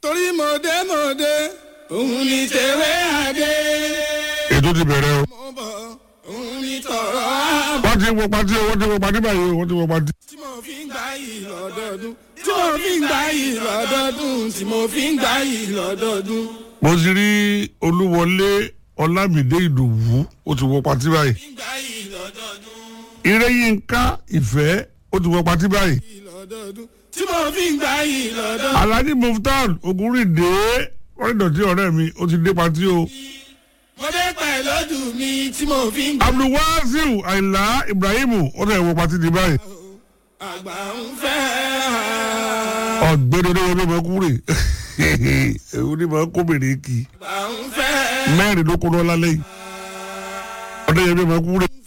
torí mọ̀dé mọ̀dé òun ni tèwé àdé. ètò ti bẹ̀rẹ̀ o. mo bọ̀ òun ni tọ̀rọ̀ ààbò. wọ́n ti wọ pati o wọ́n ti wọ pati báyìí o wọ́n ti wọ pati. tí mo fi ń gbá yìí lọ́dọọdún. tí mo fi ń gbá yìí lọ́dọọdún. tí mo fi ń gbá yìí lọ́dọọdún. mo ti rí olúwọlé ọlámídé ìdòwú ó ti wọ pati báyìí. fi ń gbá yìí lọ́dọọdún. ìrẹ́yìnká ìfẹ́ ó ti wọ pati báyìí. yìí lọ́dọọdún. tí mo fi ń gbá yìí lọ́dọọdún. alhaji muftar ogunrinde wọ́n dọ̀tí ọ̀rẹ́ mi ó ti dé pati o. mo dé pẹ̀ lọ́dún mi tí mo fi ń gbá. abdulwasiu ayinla ibrahim ó tẹ̀ wọ pati di báyìí. àgbà ń fẹ́. ọ̀gbẹ́ni oníwọ̀n mi kúrè èwo ni màá kó bèrè kì í àgbà ń fẹ́. mẹ́rin ló kó lọ lálẹ́ yìí ọ̀dẹ́yẹmí máa kúrè.